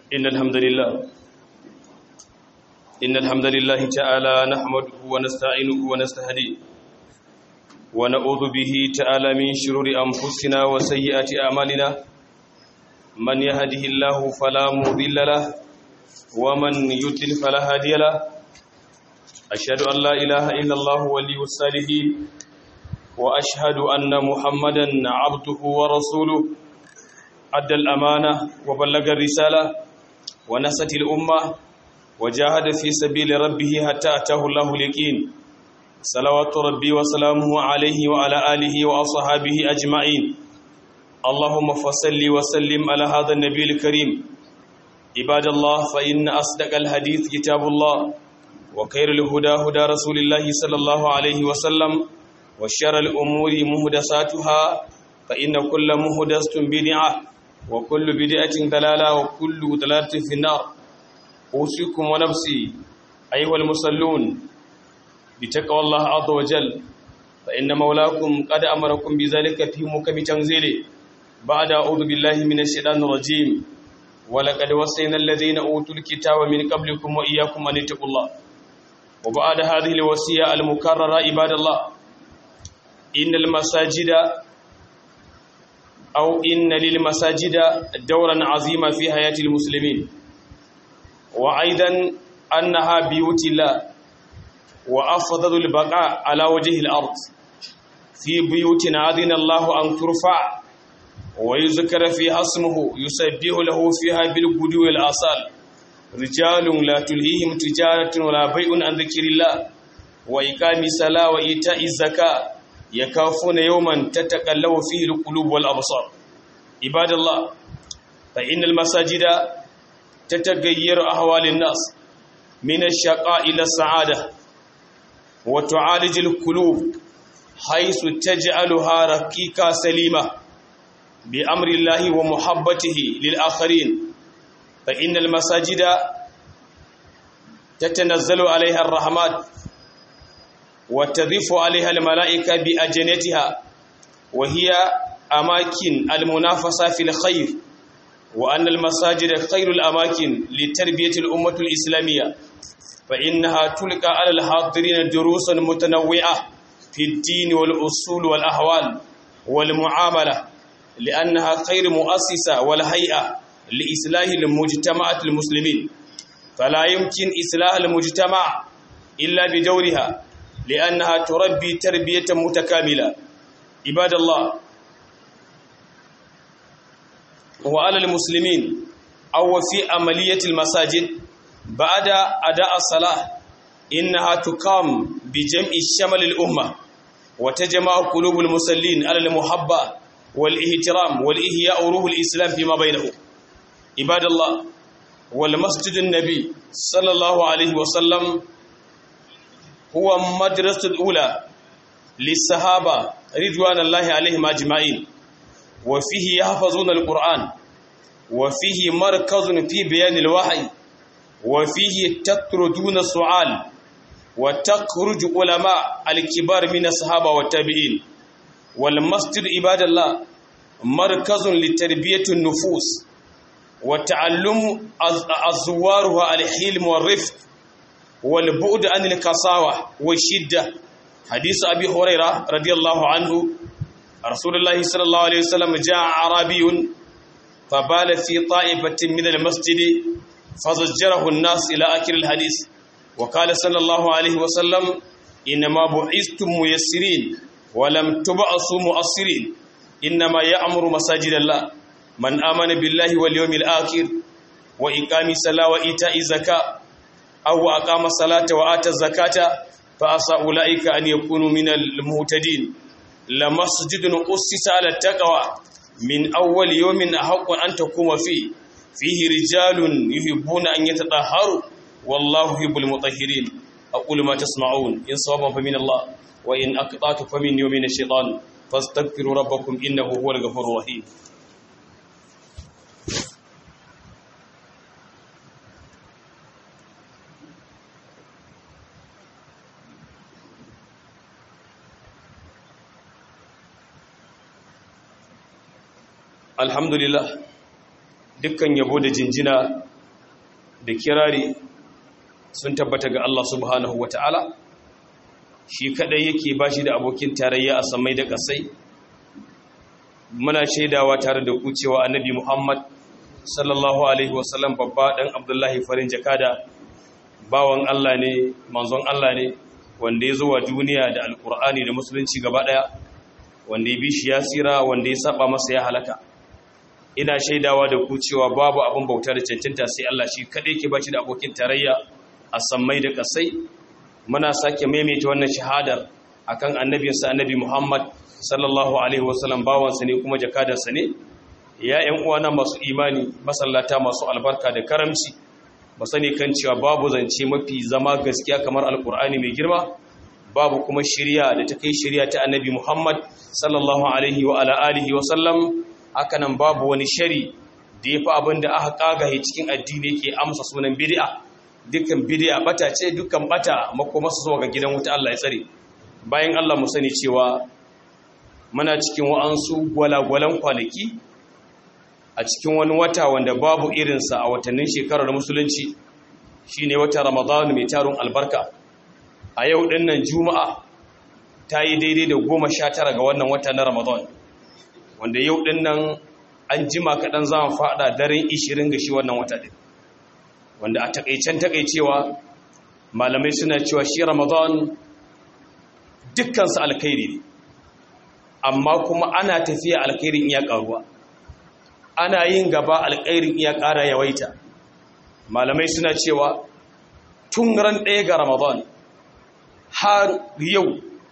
إن الحمد لله إن الحمد لله تعالى نحمده ونستعينه ونستهديه ونعوذ به تعالى من شرور أنفسنا وسيئات أعمالنا من يهده الله فلا مضل له ومن يضلل فلا هادي له أشهد أن لا إله إلا الله ولي الصالحين وأشهد أن محمدا عبده ورسوله أدى الأمانة وبلغ الرسالة ونست الأمة وجاهد في سبيل ربه حتى أتاه الله اليقين صلوات ربي وسلامه عليه وعلى آله وأصحابه أجمعين اللهم فصل وسلم على هذا النبي الكريم عباد الله فإن أصدق الحديث كتاب الله وخير الهدى هدى رسول الله صلى الله عليه وسلم وشر الأمور مهدساتها فإن كل مهدسة بدعة وكل بدعة دلالة وكل دلالة في النار أوصيكم ونفسي أيها المصلون بتقوى الله عز وجل فإن مولاكم قد أمركم بذلك في مكم تنزيله بعد أعوذ بالله من الشيطان الرجيم ولقد وصينا الذين أوتوا الكتاب من قبلكم وإياكم أن اتقوا الله وبعد هذه الوصية المكررة عباد الله إن المساجد أو إن للمساجد دورا عظيما في حياة المسلمين وأيضا أنها بيوت الله وأفضل البقاء على وجه الأرض في بيوت أذن الله أن ترفع ويذكر فيها اسمه يسبح له فيها بالغدو والآصال رجال لا تلهيهم تجارة ولا بيع عن ذكر الله وإقام الصلاة وإيتاء الزكاة يكافون يوما تتقلب فيه القلوب والأبصار عباد الله فإن المساجد تتغير أحوال الناس من الشقاء إلى السعادة وتعالج القلوب حيث تجعلها رقيقة سليمة بأمر الله ومحبته للآخرين فإن المساجد تتنزل عليها الرحمات وتضيف عليها الملائكة بأجنتها وهي أماكن المنافسة في الخير وأن المساجد خير الأماكن لتربية الأمة الإسلامية فإنها تلقى على الحاضرين دروسا متنوعة في الدين والأصول والأحوال والمعاملة لأنها خير مؤسسة والهيئة لإصلاح المجتمعات المسلمين فلا يمكن إصلاح المجتمع إلا بدورها لأنها تربي تربية متكاملة عباد الله وعلى المسلمين أو في عملية المساجد بعد أداء الصلاة إنها تقام بجمع شمل الأمة وتجمع قلوب المسلين على المحبة والاحترام والإحياء روح الإسلام فيما بينهم عباد الله والمسجد النبي صلى الله عليه وسلم هو مدرسة الأولى للصحابة رضوان الله عليهم أجمعين وفيه يحفظون القرآن وفيه مركز في بيان الوحي وفيه تطردون السؤال وتخرج علماء الكبار من الصحابة والتابعين والمسجد عباد الله مركز لتربية النفوس وتعلم الزوارها الحلم والرفق والبعد عن القساوة والشدة حديث أبي هريرة رضي الله عنه رسول الله صلى الله عليه وسلم جاء عربي فبال في طائفة من المسجد فزجره الناس إلى آخر الحديث وقال صلى الله عليه وسلم إنما بعثتم ميسرين ولم تبعثوا مؤثرين إنما يأمر مساجد الله من آمن بالله واليوم الآخر وإقام الصلاة وإيتاء الزكاة أو أقام الصلاة وآتى الزكاة فأسى أولئك أن يكونوا من المهتدين لمسجد أسس على التقوى من أول يوم أحق أن تقوم فيه فيه رجال يحبون أن يتطهروا والله يحب المطهرين أقول ما تسمعون إن صوابا فمن الله وإن أقطعت فمن يوم الشيطان فاستغفروا ربكم إنه هو الغفور الرحيم alhamdulillah dukkan yabo da jinjina da kirari sun tabbata ga Allah subhanahu wa ta'ala shi kadai yake ba shi da abokin tarayya a samai da kasai muna shaidawa tare da ku cewa annabi Muhammad sallallahu alaihi wasallam babba dan Abdullahi farin jakada bawan Allah ne manzon Allah ne wanda ya zuwa duniya da alkur'ani da musulunci gaba daya wanda ya bi shi ya tsira wanda ya saba masa ya halaka ina shaidawa da ku cewa babu abin bauta da cancanta sai Allah shi kadai ke bashi da abokin tarayya a sammai da kasai muna sake maimaita wannan shahadar akan annabinsa annabi Muhammad sallallahu alaihi wasallam bawansa ne kuma jakadarsa ne ya ƴan uwana masu imani masallata masu albarka da karamci ba sani kan cewa babu zance mafi zama gaskiya kamar alkur'ani mai girma babu kuma shirya da ta kai shirya ta annabi Muhammad sallallahu alaihi wa ala alihi wa sallam hakanan babu wani shari da yafi abin da aka kagaye cikin addini yake amsa sunan bid'a dukkan bid'a bata ce dukkan bata makomarsa zuwa ga gidan wuta Allah ya tsare bayan Allah mu sani cewa muna cikin wa'ansu gwalagwalan kwanaki a cikin wani wata wanda babu irinsa a watannin shekarar musulunci shine wata ramadan mai tarun albarka a yau dinnan juma'a ta yi daidai da goma sha tara ga wannan wata na ramadan wanda yau dinnan an jima kaɗan za mu faɗa daren ishirin ga shi wannan wata ɗin wanda a takaicen takaicewa malamai suna cewa shi ramadan dukkansu alkhairi ne amma kuma ana tafiya alkhairin iya ƙaruwa ana yin gaba alkhairin iya ƙara yawaita malamai suna cewa tun ran ɗaya ga ramadan har yau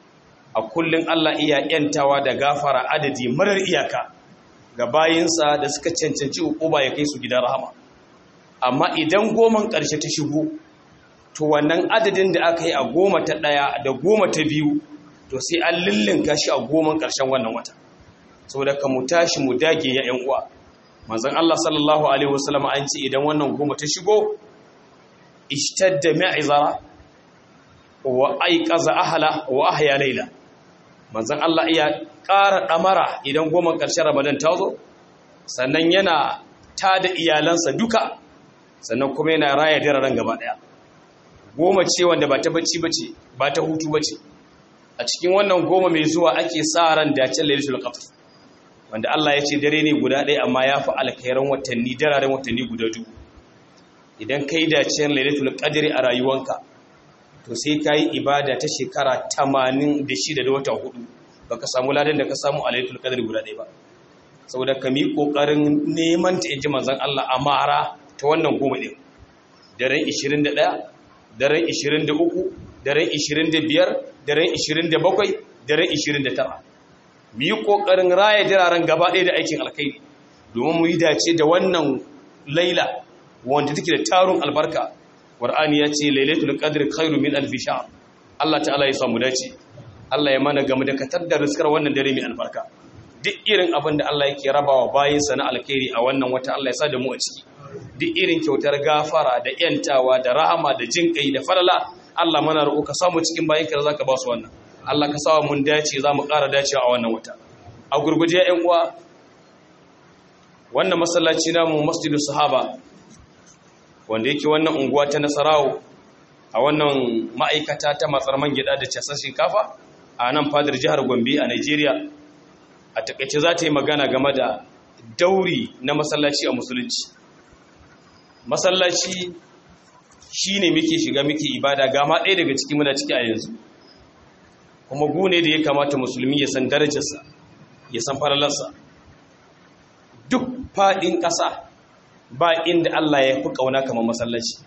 a kullum allah iya yantawa da gafara adadi marar iyaka ga bayinsa da suka cancanci ukuba ya kai su gidan rahama amma idan goman ƙarshe ta shigo to wannan adadin da aka yi a goma ta ɗaya da goma ta biyu to sai an lullunka shi a goman ƙarshen wannan wata saboda ka mu tashi mu dage ya ‘yan uwa manzon Allah sallallahu alaihi wasallam an ce idan wannan goma ta shigo ishtadda ma'izara wa aiqaza ahla wa ahya layla manzon Allah iya ƙara ɗamara idan goma ƙarshen Ramadan ta zo sannan yana tada iyalansa duka sannan kuma yana raya dararen gaba ɗaya goma ce wanda ba ta bacci bace ba ta hutu bace a cikin wannan goma mai zuwa ake sa ran dacen lailatul qadr wanda Allah ya ce dare ne guda ɗaya amma ya fi alkhairan watanni dararen watanni guda dubu idan kai dacen lailatul qadr a rayuwanka to sai kai ibada ta shekara 86 da wata hudu baka samu ladan da ka samu a lailatul qadr guda ɗaya ba saboda ka mi kokarin neman ta inji manzon Allah amara ta wannan goma din daren 21 daren 23 daren 25 daren 27 daren 29 mu yi ƙoƙarin raya jiraren gaba ɗaya da aikin alkairi domin mu yi dace da wannan laila wanda take da tarun albarka ƙwar'ani ya ce lailatul qadr khairu min alf shahr Allah ta'ala ya samu dace Allah ya mana game da katar da riskar wannan dare mai albarka duk irin abin da Allah yake rabawa bayinsa na alkhairi a wannan wata Allah ya sa da mu a ciki duk irin kyautar gafara da yantawa da rahama da jinkai da falala Allah mana roƙo ka samu cikin bayinka da zaka ba su wannan Allah ka sawa mun dace za mu ƙara dacewa a wannan wata a gurguje ‘yan uwa wannan masallaci namu masjidu sahaba wanda yake wannan unguwa ta nasarawo a wannan ma'aikata ta matsar man gida da casar shinkafa a nan fadar jihar gombe a nigeria a takaice za ta yi magana game da dauri na masallaci a musulunci masallaci shi ne muke shiga muke ibada gama ɗaya daga ciki muna ciki a yanzu kuma gune da ya kamata musulmi ya san darajarsa ya san faralarsa duk faɗin ƙasa ba inda Allah ya fi ƙauna kamar masallaci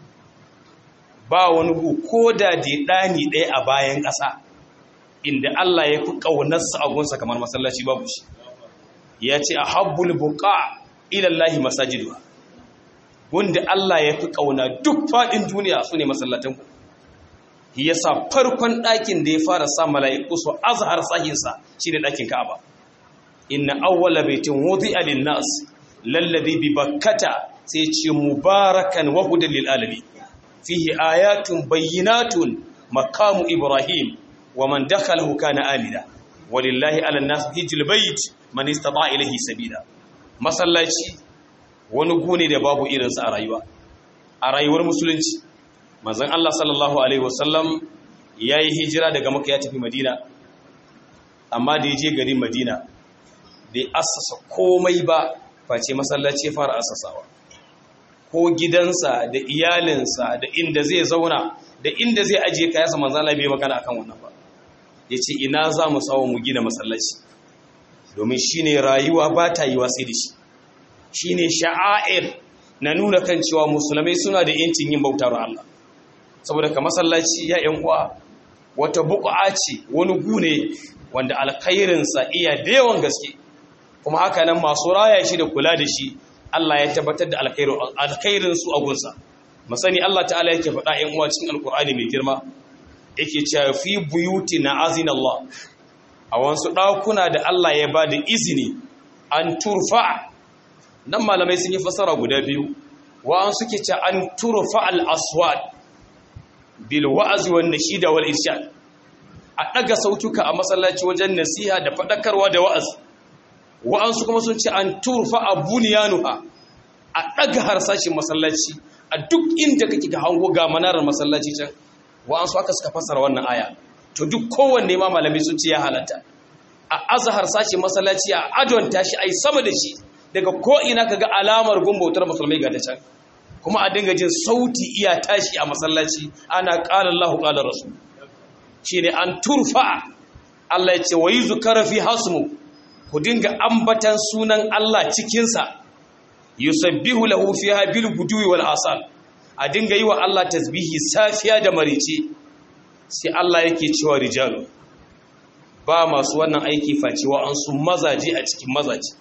ba wani gu ko da da ɗani ɗaya a bayan ƙasa inda Allah ya fi ƙaunarsa a gunsa kamar masallaci babu shi ya ce a habbul buƙa ilallahi masajidu wanda Allah ya fi ƙauna duk faɗin duniya su ne masallatanku yasa farkon ɗakin da ya fara sa mala'iku su azhar sahinsa shine ɗakin Ka'aba inna awwala baitin wudi'a lin-nas lalladhi bi bakkata sai ce mubarakan wa hudan lil alamin fihi ayatun bayyinatun maqamu ibrahim wa man dakhalahu kana amina walillahi 'alan nas hijjul bait man istata ilayhi sabila masallaci wani gune da babu irinsa a rayuwa a rayuwar musulunci manzon Allah sallallahu alaihi wasallam yayi hijira daga Makka ya tafi Madina amma da yaje garin Madina bai assasa komai ba face masallaci ya fara assasawa ko gidansa da iyalinsa da inda zai zauna da inda zai ajiye kayansa manzon Allah bai magana akan wannan ba yace ina za mu sawo mu gina masallaci domin shine rayuwa ba ta yi wasi da shi shine sha'air na nuna kan cewa musulmai suna da yancin yin bautar Allah saboda ka masallaci ya yan uwa wata buƙa ce wani gune wanda alkhairinsa iya da yawan gaske kuma haka nan masu raya shi da kula da shi Allah ya tabbatar da alkhairin su a gunsa masani Allah ta'ala yake faɗa yan uwa cikin alkur'ani mai girma yake cewa fi buyuti na azina Allah a wasu ɗakuna da Allah ya ba da izini an turfa nan malamai sun yi fasara guda biyu wa'an suke ce an turfa al'aswad bil wa'azi wa nashida wal irshad a ɗaga sautuka a masallaci wajen nasiha da faɗakarwa da wa'azi wa'ansu kuma sun ce an turfa a buniyanuha a ɗaga harsashin masallaci a duk inda kake ga hango ga manarar masallaci can wa'ansu aka suka fasara wannan aya to duk kowanne ma malami sun ce ya halatta a azhar sashi masallaci a adon tashi ai sama da shi daga ko ina kaga alamar gumbautar musulmai ga ta can kuma a dinga jin sauti iya tashi a masallaci ana qala Allahu qala rasul shine an turfa Allah ya ce wa yuzkara fi hasmu ku dinga ambatan sunan Allah cikin sa yusabbihu lahu fiha bil gudwi wal asal a dinga yi wa Allah tasbihi safiya da marice sai Allah yake cewa rijalu ba masu wannan aiki facewa an su mazaje a cikin mazaje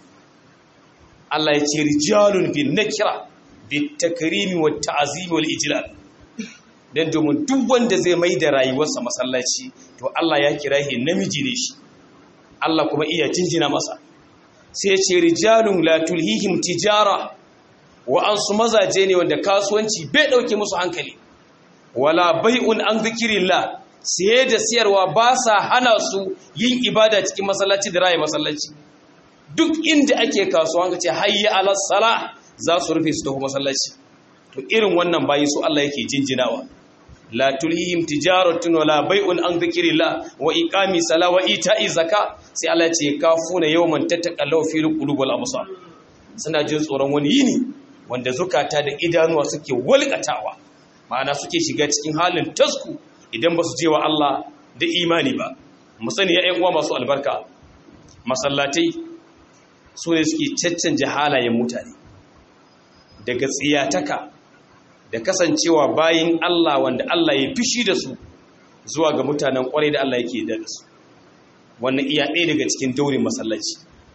Allah ya ce rijalun bin nakira bit takrimi wat ta'zim wal ijlal dan domin duk wanda zai mai da rayuwarsa masallaci to Allah ya kira shi namiji ne shi Allah kuma iya jinjina masa sai ya ce rijalun la tulhihim tijara wa an su mazaje ne wanda kasuwanci bai dauke musu hankali wala bai'un an zikirillah siye da siyarwa ba sa hana su yin ibada cikin masallaci da raye masallaci duk inda ake kasuwa ka ce hayya ala sala za su rufe su tafi masallaci to irin wannan bayi su Allah yake jinjinawa la tulhihim tijaratun wala bai'un an dhikrillah wa iqami sala wa ita'i zaka sai Allah ya ce kafuna yawman tataqallu fi qulub wal absar suna jin tsoron wani yini wanda zukata da idanuwa suke walƙatawa ma'ana suke shiga cikin halin tasku idan ba su je wa Allah da imani ba mu sani ya uwa masu albarka masallatai su ne suke caccanje halayen mutane daga tsiyataka da kasancewa bayin Allah wanda Allah ya fishi da su zuwa ga mutanen kwarai da Allah yake da su wannan iya ɗaya daga cikin daurin masallaci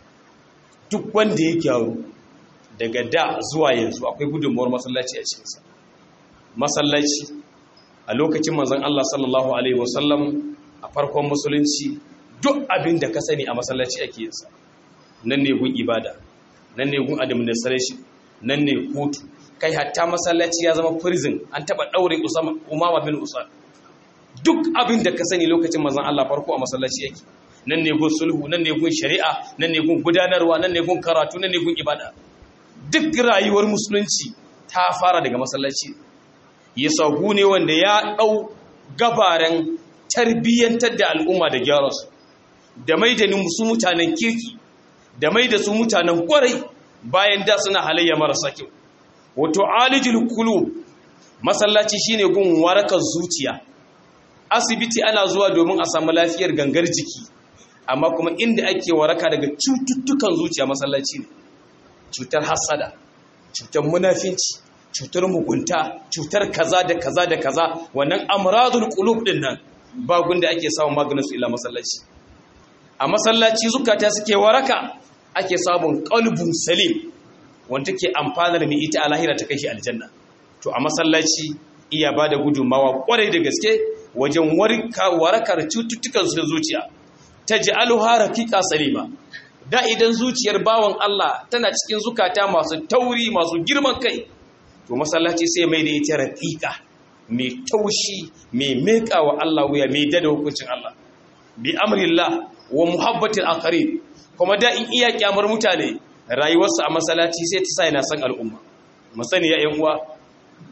duk wanda ya gyaru daga da zuwa yanzu akwai gudunmuwar masallaci a cikinsa masallaci a lokacin manzon Allah sallallahu alaihi wasallam a farkon musulunci duk abin da ka sani a masallaci ake yinsa nan ne gun ibada nan ne gun administration nan ne kotu kai hatta masallaci ya zama prison an taba daure Usama Umama bin Usman duk abin da ka sani lokacin manzon Allah farko a masallaci yake nan ne gun sulhu nan ne gun shari'a nan ne gun gudanarwa nan ne gun karatu nan ne gun ibada duk rayuwar musulunci ta fara daga masallaci ya sagu ne wanda ya ɗau gabaran tarbiyyantar da al'umma da gyararsu da mai da su mutanen kirki da mai da su mutanen kwarai bayan da suna halayya marasa kyau wato alijul kulu masallaci shine gun warakar zuciya asibiti ana zuwa domin a samu lafiyar gangar jiki amma kuma inda ake waraka daga cututtukan zuciya masallaci ne cutar hasada cutar munafinci cutar mugunta cutar kaza da kaza da kaza wannan amradul qulub din nan ba gunda ake samun maganin su illa masallaci a masallaci zukata suke waraka ake samun qalbun salim wanda take amfanar mai ita a lahira ta kai shi aljanna to a masallaci iya bada gudunmawa kwarai da gaske wajen warakar cututtukan su zuciya taj'aluha raqiqa salima da idan zuciyar bawan Allah tana cikin zukata masu tauri masu girman kai to masallaci sai mai da ita raqiqa mai taushi mai meka wa Allah wuya mai dada hukuncin Allah bi amrillah wa muhabbatil akharin kuma da in iya kyamar mutane rayuwarsa a masallaci sai ta sa yana san al'umma mu sani ya yan uwa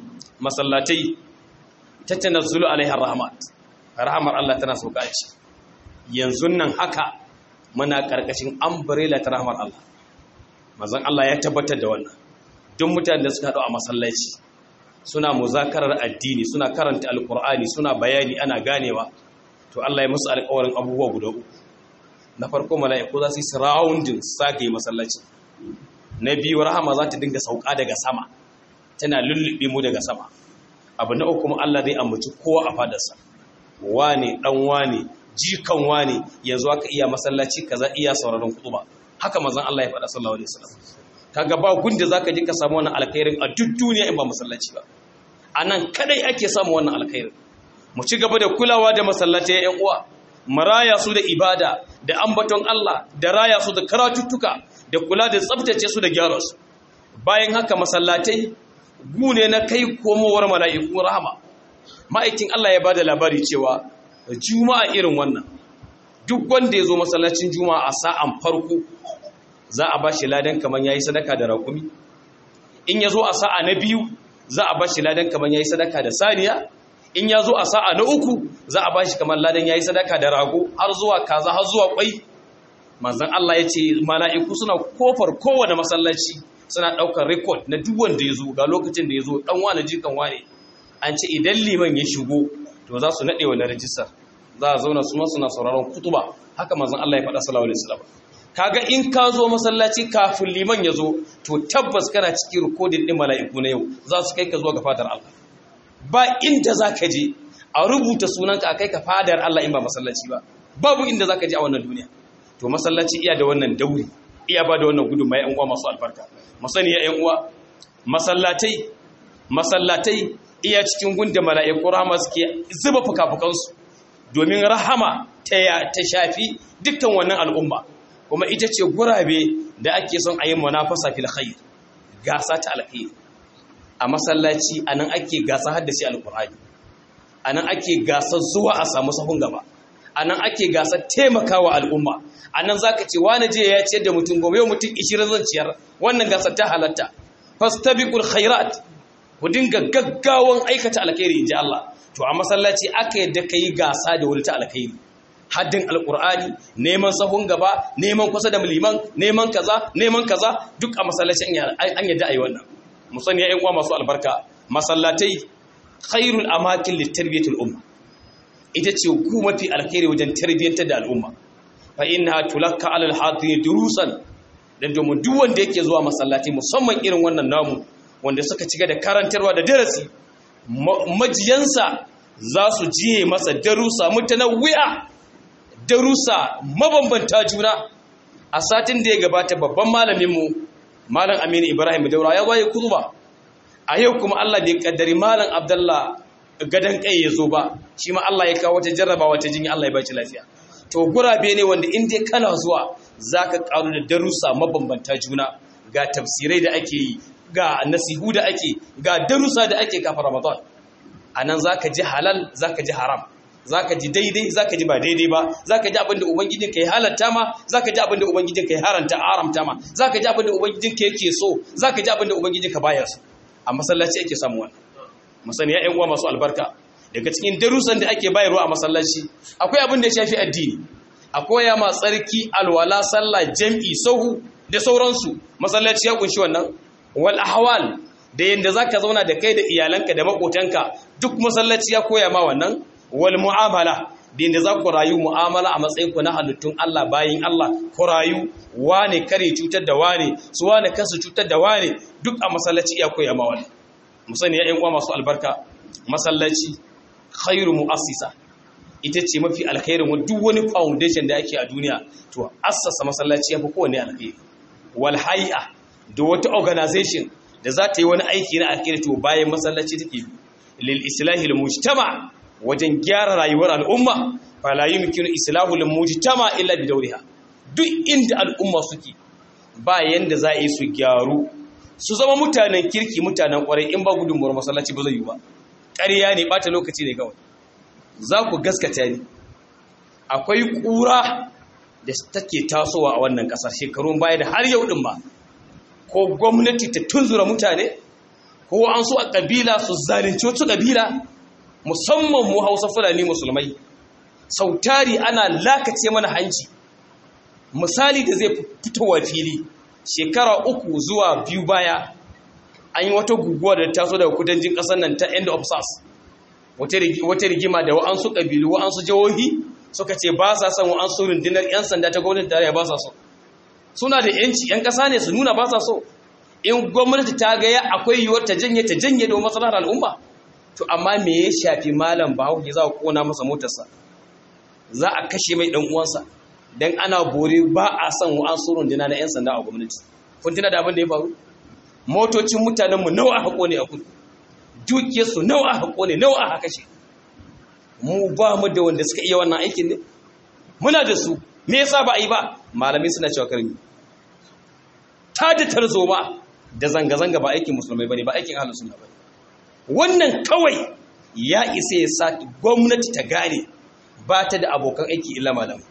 masallatai ta tanazzulu alaiha rahmat rahmar Allah tana sauka ci yanzu nan haka muna karkashin umbrella ta rahmar Allah manzon Allah ya tabbatar da wannan duk mutanen da suka haɗu a masallaci suna muzakarar addini suna karanta alkur'ani suna bayani ana ganewa to Allah ya musu alƙawarin abubuwa guda uku na farko mala'iku za su yi surrounding sake masallaci na biyu rahama za ta dinga sauka daga sama tana lullube mu daga sama abu na uku kuma Allah zai ambaci kowa a fadarsa wane dan wane jikan wane yanzu aka iya masallaci kaza iya sauraron kutuba haka manzon Allah ya faɗa sallallahu alaihi wasallam kaga ba gunda zaka ji ka samu wannan alkhairin a duk duniya in ba masallaci ba anan kadai ake samu wannan alkhairin mu ci gaba da kulawa da masallatai ƴan uwa maraya su da ibada da ambaton Allah da raya su da karatuttuka da kula da tsaftace su da gyara su bayan haka masallatai gune na kai komowar mala'iku rahama ma'aikin Allah ya bada labari cewa juma'a irin wannan duk wanda ya zo masallacin juma'a a sa'an farko za a ba shi ladan kamar ya yi sadaka da raƙumi in ya zo a sa'a na biyu za a ba shi ladan kamar ya yi sadaka da saniya in ya zo a sa'a na uku za a ba shi kamar ladan ya yi sadaka da rago har zuwa kaza har zuwa kwai manzan Allah ya ce mala'iku suna kofar kowane masallaci suna ɗaukar rekod na duk wanda ya zo ga lokacin da ya zo ɗan wane jikan wane an ce idan liman ya shigo to za su naɗe wani rajistar za a zauna su suna sauraron kutuba haka manzan Allah ya faɗa sallallahu alaihi wasallam kaga in ka zo masallaci kafin liman ya zo to tabbas kana cikin rikodin ɗin mala'iku na yau za su kai ka zuwa ga fadar Allah ba inda za ka je a rubuta sunanka a kai ka fadar Allah in ba masallaci ba babu inda za ka je a wannan duniya to masallaci iya da wannan dauri iya ba da wannan gudun mai uwa masu albarka musani ya yan uwa masallatai masallatai iya cikin gunda mala'iku rahama suke zuba fuka-fukansu domin rahama ta shafi dukkan wannan al'umma kuma ita ce gurabe da ake son a yi munafasa fil khair gasa ta alkhairi a masallaci anan ake gasa haddace alqur'ani anan ake gasa zuwa a samu sahun gaba anan ake gasa taimakawa al'umma anan zaka ce wani je ya ciyar da mutum goma yau mutum 20 zan ciyar wannan gasa ta halatta fastabiqul khairat ku dinga gaggawan aikata alkhairi inji Allah to a masallaci aka yadda kai gasa da wani ta alkhairi haddin alkur'ani neman sahun gaba neman kusa da liman neman kaza neman kaza duk a masallaci an yadda a yi wannan musan ya uwa masu albarka masallatai khairul amakin litarbiyatul umma ita ce ku mafi alkhairi wajen tarbiyyantar da al'umma fa inna tulakka alal hadiri durusan dan domin duk wanda yake zuwa masallaci musamman irin wannan namu wanda suka ciga da karantarwa da darasi majiyansa za su jiye masa darussa mutanawwi'a darussa mabambanta juna a satin da ya gabata babban malaminmu malam aminu ibrahim daura ya waye kuzuba a yau kuma allah bai kaddari malam abdallah gadon kai ya zo ba shi ma allah ya kawo wata jarraba wata jinya allah ya baci lafiya to gurabe ne wanda in dai kana zuwa za ka karu da darussa mabambanta juna ga tafsirai da ake yi ga nasihu da ake ga darussa da ake kafa ramadan a nan za ka ji halal za ka ji haram za ka ji daidai za ka ji ba daidai ba za ka ji abinda ubangijin ka yi halatta ma za ka ji abinda ubangijin ka yi haranta haramta ma za ka ji abinda ubangijin ka yake so za ka ji abinda ubangijin ka baya so a masallaci ake samu wannan musani ya ƴan uwa masu albarka daga cikin darussan da ake bayarwa a masallaci akwai abin da ya shafi addini akwai ya ma tsarki alwala sallah jam'i sahu da sauransu masallaci ya kunshi wannan wal ahwal da yanda zaka zauna da kai da iyalanka da makotanka duk masallaci ya koya ma wannan wal mu'amala da za ku rayu mu'amala a matsayin ku na halittun Allah bayin Allah ku rayu wane kare cutar da wane su wane kansu cutar da wane duk a masallaci ya koya ma wani musani ya uwa masu albarka masallaci khairu mu'assisa ita ce mafi alkhairin duk wani foundation da ake a duniya to assasa masallaci ya fi kowane alkhairi wal hay'a da wata organization da za ta yi wani aiki na alkhairi to bayan masallaci take lil islahi lil mujtama wajen gyara rayuwar al'umma fala yumkinu islahu lil mujtama illa bi dawriha duk inda al'umma suke ba yanda za a yi su gyaru su zama mutanen kirki mutanen kwarai in ba gudunmuwar masallaci ba zai yi ba ƙarya ne ɓata lokaci ne kawai za ku gaskata ni akwai ƙura da take tasowa a wannan ƙasar shekarun baya da har yau ɗin ba ko gwamnati ta tunzura mutane ko an so a kabila su zalunci wata kabila musamman mu Hausa Fulani musulmai sautari ana lakace mana hanci misali da zai fitowa fili shekara uku zuwa biyu baya an yi wata guguwa da taso daga kudancin ƙasar nan ta end of sars wata rigima da wa'ansu ƙabilu wa'ansu jihohi suka ce ba sa son wa'ansu rundunar 'yan sanda ta gwamnati tarayya ba sa so suna da 'yanci 'yan ƙasa ne su nuna ba sa so in gwamnati ta gaya akwai yiwuwar ta janye ta janye da matsalar al'umma to amma me ya shafi malam bahaushe za a kona masa motarsa za a kashe mai ɗan uwansa dan ana bore ba a son wa'ansu runduna na 'yan sanda a gwamnati kun tuna da abin da ya faru motocin mutanenmu nawa aka kone a kudu dukiyarsu nawa aka kone nawa aka kashe mu ba mu da wanda suka iya wannan aikin ne muna da su me yasa ba a yi ba malamai suna cewa karmi ta da tarzoma da zanga-zanga ba aikin musulmai bane ba aikin ahlus sunna bane wannan kawai ya isa ya sa gwamnati ta gane ba ta da abokan aiki illa malamai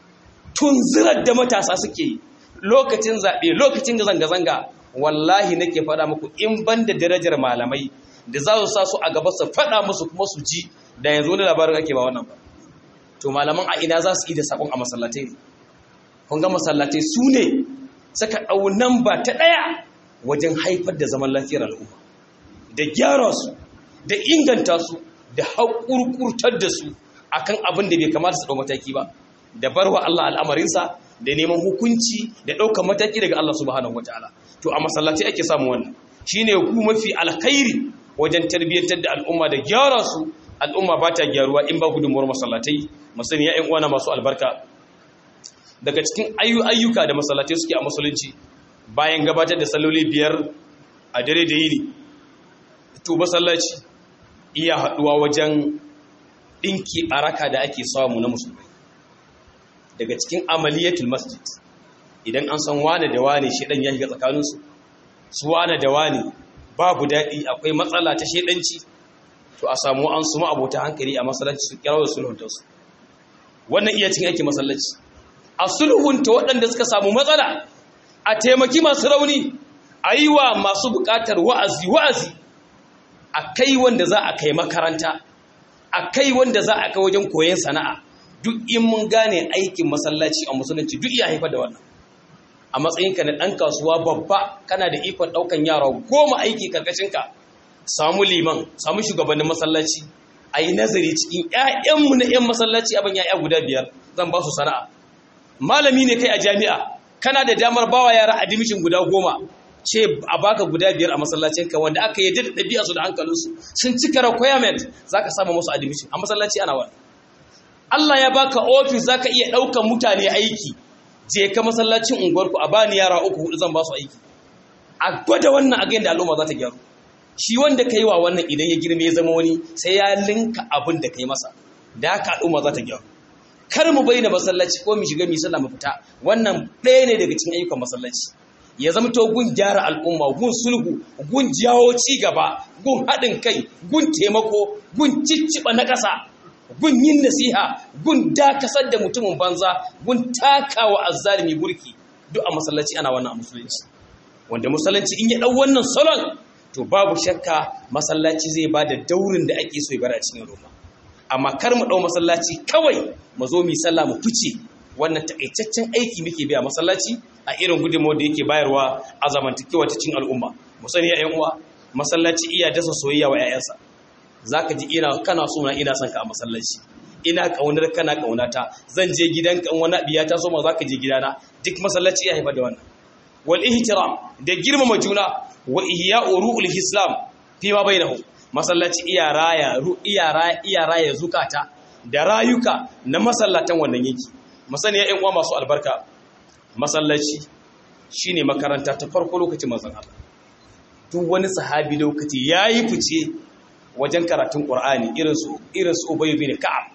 tunzirar da matasa suke yi lokacin zaɓe lokacin da zanga-zanga wallahi nake faɗa muku in ban da darajar malamai da za su sa su a gaba su faɗa musu kuma su ji da yanzu wani labarin ake ba wannan ba to malaman a ina za su yi da sakon a masallatai ne kun ga masallatai su ne saka ɗau nan ba ta ɗaya wajen haifar da zaman lafiyar al'umma da gyara su da inganta su da haƙurƙurtar da su akan abin da bai kamata su ɗau mataki ba da barwa Allah al'amarinsa da neman hukunci da ɗaukar mataki daga Allah subhanahu wataala to a masallaci ake samu wannan shine ku mafi alkhairi wajen tarbiyyantar da al'umma da gyara su al'umma ba ta gyaruwa in ba gudunmuwar masallatai musani ya uwana masu albarka daga cikin ayyuka da masallatai suke a musulunci bayan gabatar da salloli biyar a dare da yini to masallaci iya haɗuwa wajen ɗinki araka da ake samu na musulmai daga cikin amaliyatul masjid idan an san wane da wane shedan ya shiga tsakaninsu su wane da wane babu daɗi akwai matsala ta shedanci to a samu an su abota hankali a masallaci su kirawo sulhunta su wannan iya cin aiki masallaci a sulhunta waɗanda suka samu matsala a taimaki masu rauni a yi wa masu buƙatar wa'azi wa'azi a kai wanda za a kai makaranta a kai wanda za a kai wajen koyon sana'a duk in mun gane aikin masallaci a musulunci duk iya haifar da wannan a matsayinka na ɗan kasuwa babba kana da ikon ɗaukan yara goma aiki karkashinka samu liman samu shugabannin masallaci a yi nazari cikin ‘ya'yanmu na ‘yan masallaci abin ‘ya'ya guda biyar zan ba su sana'a malami ne kai a jami'a kana da damar bawa yara admission guda goma ce a baka guda biyar a masallacinka wanda aka yi da ɗabi'a su da hankalinsu sun cika requirement za ka samu musu admission a masallaci ana wani Allah ya baka ofis za ka iya ɗaukan mutane aiki je ka masallacin unguwarku a bani yara uku hudu zan ba su aiki a gwada wannan again da al'umma za ta gyaru shi wanda ka yi wa wannan idan ya girme ya zama wani sai ya linka abin da ka yi masa da haka al'umma za ta gyaru kar mu bayyana masallaci ko mu shiga mu sallah mu fita wannan ɗaya ne daga cikin ayyukan masallaci ya zama to gun gyara al'umma gun sulhu gun jawo ci gaba gun haɗin kai gun taimako gun cicciɓa na ƙasa gun yin nasiha gun dakasar da mutumin banza gun takawa azzalimi burki duk a masallaci ana wannan a musulunci wanda musulunci in ya ɗau wannan salon to babu shakka masallaci zai ba da daurin da ake so ya bar a cikin al'umma amma kar mu ɗau masallaci kawai mu zo mu sallah mu fice wannan takaitaccen aiki muke biya masallaci a irin gudunmawar da yake bayarwa a zamantakewa ta cikin al'umma mu sani ya uwa masallaci iya dasa soyayya wa 'ya'yansa zaka ji ina kana so na ina son ka a masallaci ina kaunar kana kaunata zan je gidan kan wani biya ta so ma zaka je gidana duk masallaci ya haifar da wannan wal ihtiram da girmama juna wa ihya'u ru'ul islam fi ma bainahum masallaci iya raya ru iya raya iya raya zukata da rayuka na masallatan wannan yake musani ya uwa masu albarka masallaci shine makaranta ta farko lokacin manzon Allah duk wani sahabi lokaci yayi fice wajen karatun Qur'ani irin su irin su Ubay bin Ka'ab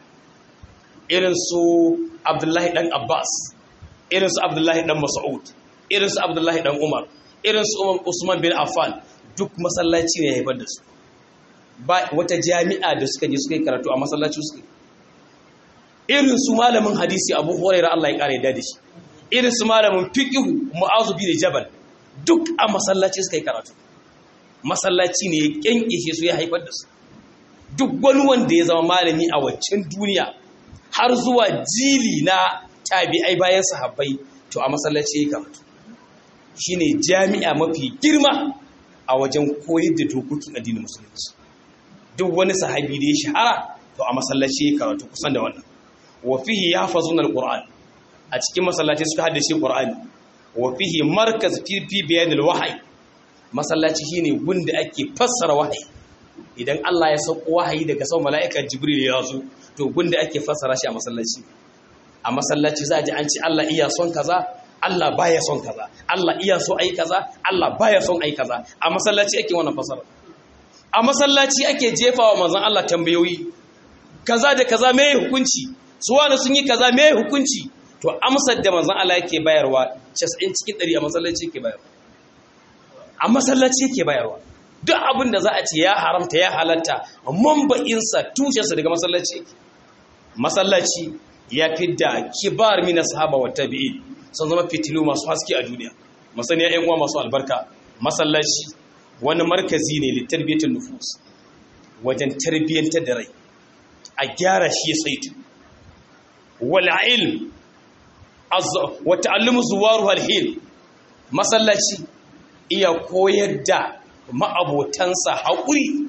irin su Abdullahi dan Abbas irin su Abdullahi dan Mas'ud irin su Abdullahi dan Umar irin su Usman bin Affan duk masallaci ne ya haifar da su ba wata jami'a da suka je suka yi karatu a masallaci suka irin su malamin hadisi Abu Hurairah Allah ya kare da shi irin su malamin fiqh Mu'adh bin Jabal duk a masallaci suka yi karatu masallaci ne ya kyankyashe su ya haifar da su duk wani wanda ya zama malami a waccan duniya har zuwa jili na tabi'ai bayan sahabbai to a masallaci ya karatu shine jami'a mafi girma a wajen koyar da dokokin addinin musulunci duk wani sahabi da ya shahara to a masallaci ya karatu kusan da wannan wa fihi yahfazuna alquran a cikin masallaci suka haddace qur'ani wa fihi markaz fi fi bayanil wahyi masallaci shine gunda ake fassara wahayi idan Allah ya sauko wahayi daga sau mala'ika jibril ya zo to gunda ake fassara shi a masallaci a masallaci za a ji an ce Allah iya son kaza Allah baya son kaza Allah iya so ai kaza Allah baya son ai kaza a masallaci ake wannan fassara a masallaci ake jefawa manzon Allah tambayoyi kaza da kaza me hukunci su wani sun yi kaza me hukunci to amsar da manzon Allah yake bayarwa 90 cikin 100 a masallaci yake bayarwa a masallaci yake bayarwa duk abin da za a ce ya haramta ya halatta mamba'insa tushensa daga masallaci masallaci ya fidda kibar mina sahaba wa tabi'in sun zama fitilu masu haske a duniya masaniya yan uwa masu albarka masallaci wani markazi ne litarbiyatul nufus wajen tarbiyyantar da rai a gyara shi ya saitu wal ilm wa ta'allumu zuwaru al masallaci iya koyar da ma'abotansa haƙuri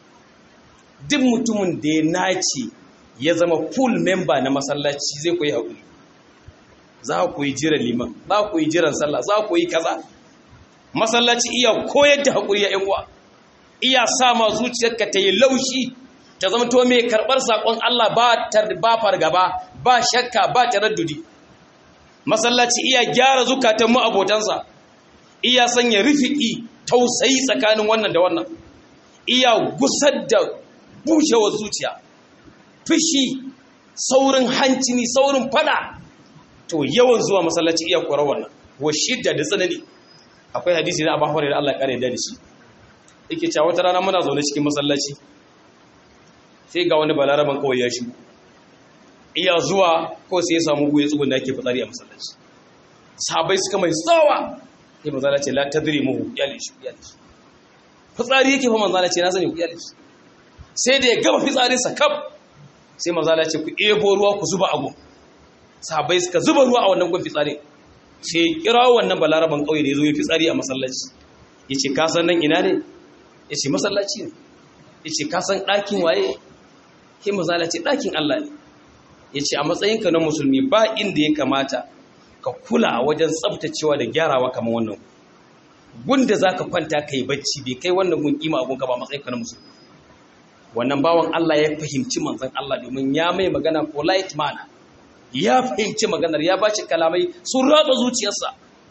duk mutumin da ya nace ya zama full member na masallaci zai koyi haƙuri za ku yi jiran liman za ku yi jiran sallah za ku yi kaza masallaci iya koyar da haƙuri ya uwa iya sa ma zuciyarka ta yi laushi ta zama to mai karɓar saƙon Allah ba fargaba ba shakka ba taraddudi masallaci iya gyara zukatan mu abotansa iya sanya rifiki tausayi tsakanin wannan da wannan iya gusar da bushewar zuciya fushi saurin hancini saurin fada to yawan zuwa masallaci iya kwara wannan wa shidda da tsanani akwai hadisi na abu da Allah kare da shi yake cewa wata rana muna zaune cikin masallaci sai ga wani balaraban kawai ya shigo iya zuwa ko sai ya samu guye tsugun da ake fitsari a masallaci sabai suka mai tsawa sai manzala ce la tadri muhu yali shi yali shi fitsari yake fa manzala ce na sani ku yali shi sai da ya gama fitsarin sa kaf sai manzala ce ku ebo ruwa ku zuba ago sahabbai suka zuba ruwa a wannan gun fitsari sai ya kira wannan balaraban kauye da yazo ya fitsari a masallaci yace ka san nan ina ne yace masallaci ne yace ka san ɗakin waye sai manzala ce ɗakin Allah ne yace a matsayinka na musulmi ba inda ya kamata ka kula wajen tsabtacewa da gyarawa kamar wannan gunda za ka kwanta ka yi bacci bai kai wannan gun kima abunka ba matsayin ka na musulmi wannan bawan Allah ya fahimci manzon Allah domin ya mai magana polite mana ya fahimci maganar ya ba shi kalamai sun ratsa zuciyarsa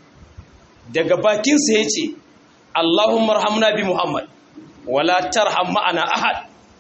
daga bakinsa ya ce Allahumma rahamna bi Muhammad wala tarham ma'ana ahad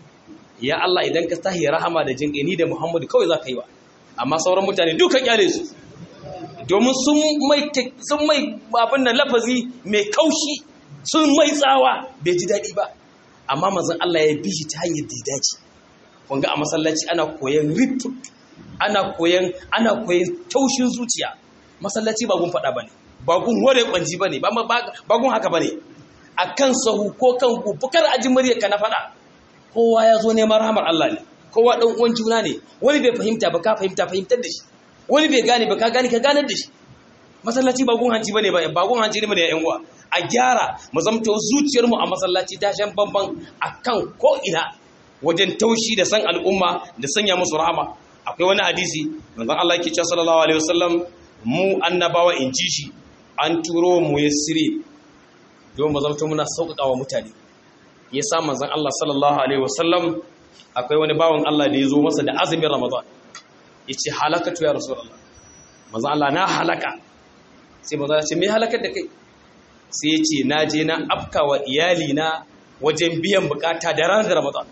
ya Allah idan ka tahi rahama da jin ni da Muhammad kawai za ka yi wa amma sauran mutane duka kyale su domin sun mai abin da lafazi mai kaushi sun mai tsawa bai ji daɗi ba amma mazan Allah ya bi shi ta hanyar da ya dace kunga a masallaci ana koyan rip ana koyan ana koyan taushin zuciya masallaci ba gun faɗa bane ba gun ware kwanji bane ba gun haka bane akan sahu ko kan bukar ajin murya ka na faɗa kowa ya zo neman rahmar Allah ne kowa ɗan uwan juna ne wani bai fahimta ba ka fahimta fahimtar da shi wani bai gane ba ka gane ka ganar da shi masallaci ba gun hanci bane ba ba gun hanci ne da yan uwa a gyara mu zamto zuciyar mu a masallaci ta shan bamban akan ko ina wajen taushi da san al'umma da sanya musu rahama akwai wani hadisi manzon Allah yake cewa sallallahu alaihi wasallam mu annabawa in ji shi an turo mu yassiri don mu zamto muna sauƙaƙa mutane yasa manzon Allah sallallahu alaihi wasallam akwai wani bawan Allah da ya zo masa da azumin Ramadan yace halakatu ya rasulullah manzo Allah na halaka sai manzo ce me halakar da kai sai yace na je na afkawa iyali na wajen biyan bukata da ranar Ramadan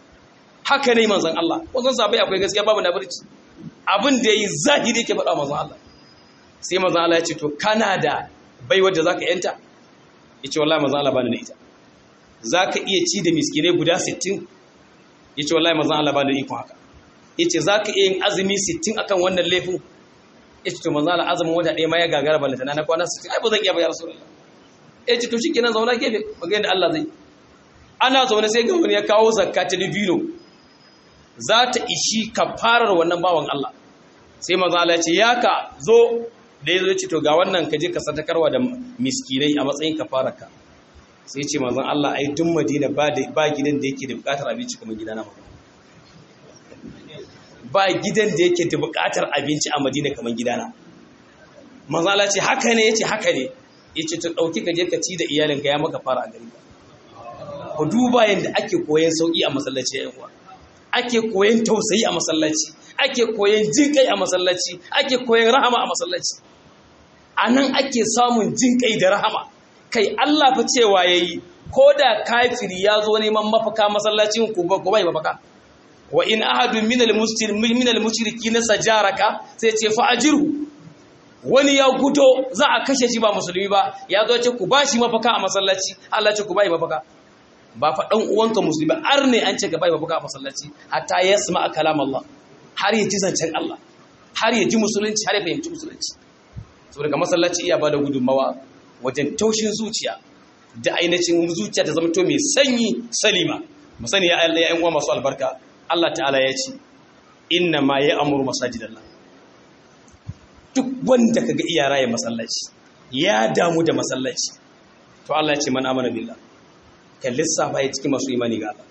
haka ne manzon Allah wannan sabai akwai gaskiya babu na burci abin da yayi zahiri yake faɗa manzon Allah sai manzon Allah ya ce to kana da bai wadda zaka yanta yace wallahi manzon Allah bani da ita zaka iya ci da miskinai guda 60 yace wallahi manzon Allah bani da iko haka yace zaka iya yin azumi 60 akan wannan laifin yace to manzo Allah azumin wata ɗaya ma ya gagara balanta na kwana 60 ai ba zan iya ba ya rasulullah yace to shikenan zauna gefe ga yadda Allah zai ana zaune sai ga wani ya kawo zakka ta dibino za ta ishi kafarar wannan bawan Allah sai manzo Allah ya ce ya ka zo da ya zo ce to ga wannan ka je ka sadakarwa da miskinai a matsayin kafararka sai ce manzon Allah ai duk Madina ba ba gidan da yake da bukatar abinci kamar gidana ba ba gidan da yake da bukatar abinci a Madina kamar gidana manzon Allah ce haka ne yace haka ne yace to dauki ka je ka ci da iyalinka ya maka fara a gari ku duba yanda ake koyon sauki a masallaci yayin uwa ake koyon tausayi a masallaci ake koyon jinkai a masallaci ake koyon rahama a masallaci anan ake samun jinkai da rahama kai Allah fa cewa yayi ko da kafiri ya zo neman mafaka masallacin ku ba bai mafaka wa in ahadun minal muslimin minal mushrikin sajaraka sai ce fa ajirhu wani ya gudo za a kashe shi ba musulmi ba ya zo ce ku bashi mafaka a masallaci Allah ce ku bai mafaka ba fa dan uwanka musulmi ar ne an ce ka bai mafaka a masallaci hatta yasma kalam Allah har ya ji zancen Allah har ya ji musulunci har ya fahimci musulunci saboda masallaci iya bada gudunmawa wajen taushin zuciya da ainihin zuciya ta zama to mai sanyi salima mu sani ya Allah ya uwa masu albarka Allah ta'ala ya ce inna ma ya amuru masajidallah duk wanda kaga iya raye masallaci ya damu da masallaci to Allah ya ce man amana billah kan lissafa ya cikin masu imani ga Allah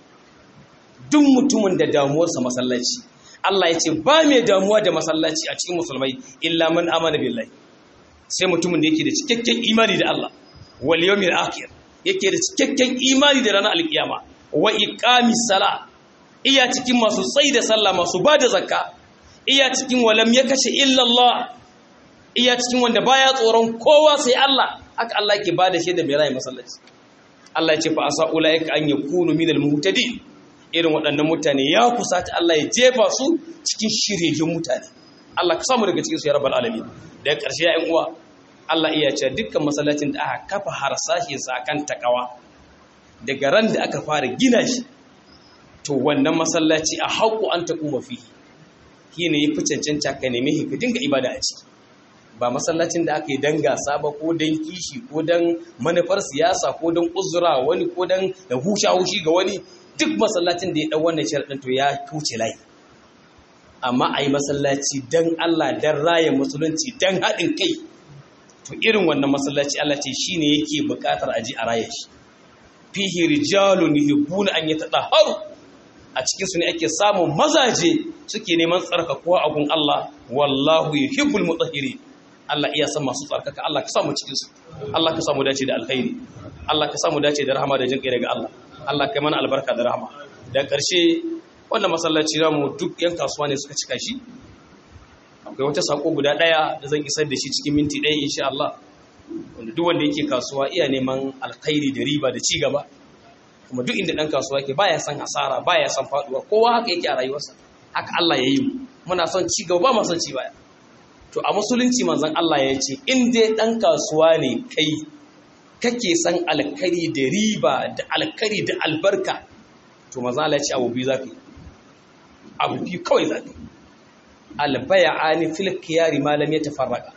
duk mutumin da damuwarsa masallaci Allah ya ce ba mai damuwa da masallaci a cikin musulmai illa man amana billahi sai mutumin da yake da cikakken imani da Allah wal yawmil akhir yake da cikakken imani da ranar alkiyama wa iqamis sala iya cikin masu tsayi da sallah masu bada zakka iya cikin walam yakashe illa Allah iya cikin wanda baya tsoron kowa sai Allah haka Allah yake bada shaida mai rai masallaci Allah ya ce fa asa ulaika an yakunu minal muhtadin irin waɗannan mutane ya kusata Allah ya jefa su cikin shiryayyun mutane Allah ka samu daga cikin su ya rabbal alamin daga ƙarshe ya uwa Allah iya ce dukkan masallacin da aka kafa harsashe sa kan takawa daga ran da aka fara gina shi to wannan masallaci a haƙu an ta kuma fi shi ne ya fi cancanta ka nemi ka dinga ibada a ciki ba masallacin da aka yi don gasa ba ko don kishi ko don manufar siyasa ko don uzura wani ko don da husha hushi ga wani duk masallacin da ya ɗan wannan sharaɗin to ya kuce layi amma a yi masallaci don Allah don raya musulunci don haɗin kai to irin wannan masallaci Allah ce shi ne yake buƙatar aji a raya shi fihi rijalun yuhibbuna an yatahharu a cikin su ne ake samun mazaje suke neman tsarkakuwa a gun Allah wallahu yuhibbul mutahhirin Allah iya san masu tsarkaka Allah ka samu cikin su Allah ka samu dace da alkhairi Allah ka samu dace da rahama da jin kai daga Allah Allah kai mana albarka da rahama da ƙarshe wannan masallaci namu duk yan kasuwa ne suka cika shi akwai wata sako guda ɗaya da zan isar da shi cikin minti ɗaya insha Allah wanda duk wanda yake kasuwa iya neman alkhairi da riba da ci gaba kuma duk inda ɗan kasuwa yake baya son hasara baya son faduwa kowa haka yake a rayuwarsa haka Allah ya yi mu muna son ci gaba ba mu son ci baya to a musulunci manzon Allah ya ce in dai ɗan kasuwa ne kai kake san alkhairi da riba da alkhairi da albarka to manzon Allah ya ce abu biyu zaka yi abu biyu kawai zaka yi albay'ani fil khiyari ma lam yatafarraqa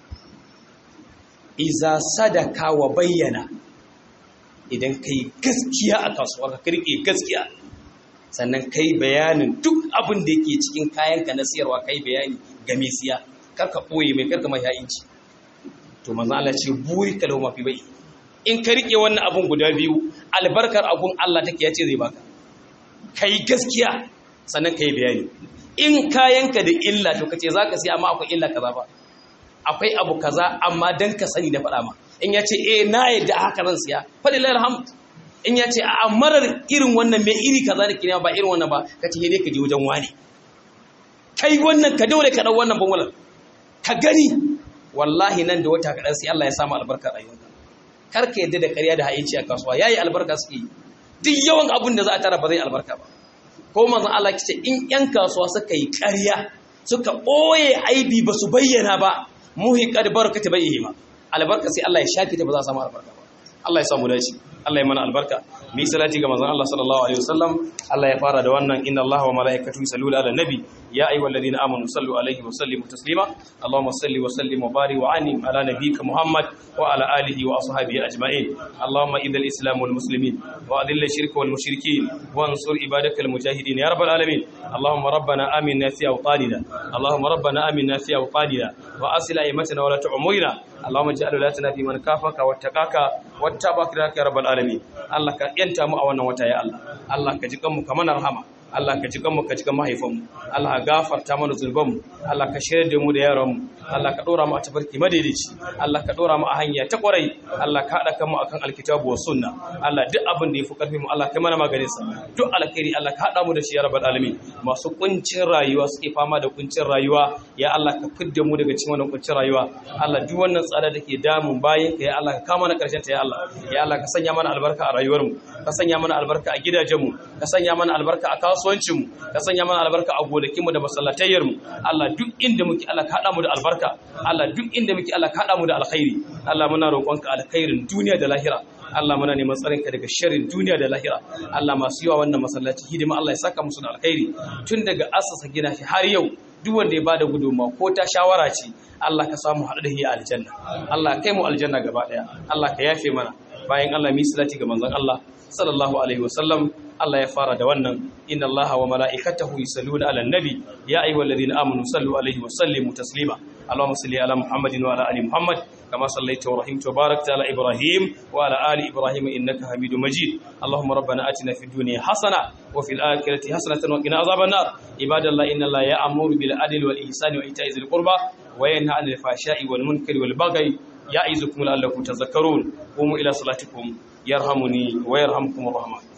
iza sadaka wa bayyana idan kai gaskiya a kasuwa ka rike gaskiya sannan kai bayanin duk abin da yake cikin kayanka na siyarwa kai bayani ga mai siya karka boye mai karka mai ya'inci to manzo Allah ce buri kalau mafi bai in ka rike wannan abun guda biyu albarkar abun Allah take yace zai baka kai gaskiya sannan kai bayani in kayanka da illa to kace zaka sai amma akwai illa kaza ba akwai abu kaza amma dan ka sani da faɗa ma in ya ce eh na yadda haka zan siya faɗi lalai alhamd in ya ce a marar irin wannan mai iri kaza da kina ba irin wannan ba ka ce dai ka je wajen wani kai wannan ka daure ka dau wannan banwalar ka gani wallahi nan da wata kaɗan sai Allah ya samu albarkar rayuwarka kar ka yadda da ƙarya da haici a kasuwa yayi albarka suke yi duk yawan abin da za a tara ba zai albarka ba ko manzon Allah ce in yan kasuwa suka yi ƙarya suka ɓoye aibi ba su bayyana ba muhiqad barakati bayyihima albarka sai Allah ya shafe ta ba za a samu albarka ba Allah ya samu dace Allah ya mana albarka mu yi salati ga manzon Allah sallallahu alaihi wasallam Allah ya fara da wannan inna Allah wa malaikatu yusalluna ala nabi يا أيها الذين آمنوا صلوا عليه وسلموا تسليما اللهم صل وسلم وبارك وعنهم على نبيك محمد وعلى آله وأصحابه أجمعين اللهم إذا الإسلام والمسلمين وأذل الشرك والمشركين وانصر عبادك المجاهدين يا رب العالمين اللهم ربنا آمنا في أوطاننا اللهم ربنا آمنا في أوطاننا وأصل أئمتنا ولا أمورنا اللهم اجعل ولاتنا في من كافك واتقاك واتبعك يا رب العالمين الله كأنت مؤونا وتايا الله الله كجكم كمان رحمه Allah ka ji kanmu ka ji kan mahaifanmu Allah ka gafarta mana zunubanmu Allah ka shirya da mu da yaranmu Allah ka dora mu a tafarki madaidaici Allah ka dora mu a hanya ta kwarai Allah ka haɗa kanmu akan alkitabu wa sunna Allah duk abin da ya fi karfi mu Allah kai mana maganin sa duk alkhairi Allah ka haɗa mu da shi ya rabbal alamin masu kuncin rayuwa suke fama da kuncin rayuwa ya Allah ka fidda mu daga cikin wannan kuncin rayuwa Allah duk wannan tsada da ke damun bayin ka ya Allah ka kama na karshen ta ya Allah ya Allah ka sanya mana albarka a rayuwarmu ka sanya mana albarka a gidajenmu ka sanya mana albarka a kasuwancinmu ka sanya mana albarka a gonakinmu da masallatayyarmu Allah duk inda muke Allah ka haɗa mu da albarka Allah duk inda muke Allah ka haɗa mu da alkhairi Allah muna roƙonka alkhairin duniya da lahira Allah muna neman tsarinka daga sharrin duniya da lahira Allah masu yawa wannan masallaci hidima Allah ya saka musu da alkhairi tun daga asasa gina shi har yau duk wanda ya bada gudunmawa ko ta shawara ce Allah ka samu haɗu da hiya aljanna Allah kai mu aljanna gaba ɗaya Allah ka yafe mana bayan Allah mi salati ga manzon Allah sallallahu alaihi wasallam Allah ya fara da wannan inna Allah wa mala'ikatahu yusalluna 'alan nabi ya ayyuhalladhina amanu sallu alaihi wa sallimu taslima اللهم صل على محمد وعلى ال محمد كما صليت ورحمت وباركت على ابراهيم وعلى ال ابراهيم انك حميد مجيد اللهم ربنا اتنا في الدنيا حسنه وفي الاخره حسنه وقنا عذاب النار عباد الله ان الله يأمر بالعدل والاحسان وايتاء ذي القربى وينهى عن الفحشاء والمنكر والبغي يعظكم لعلكم تذكرون قوموا الى صلاتكم يرحمني ويرحمكم الرحمن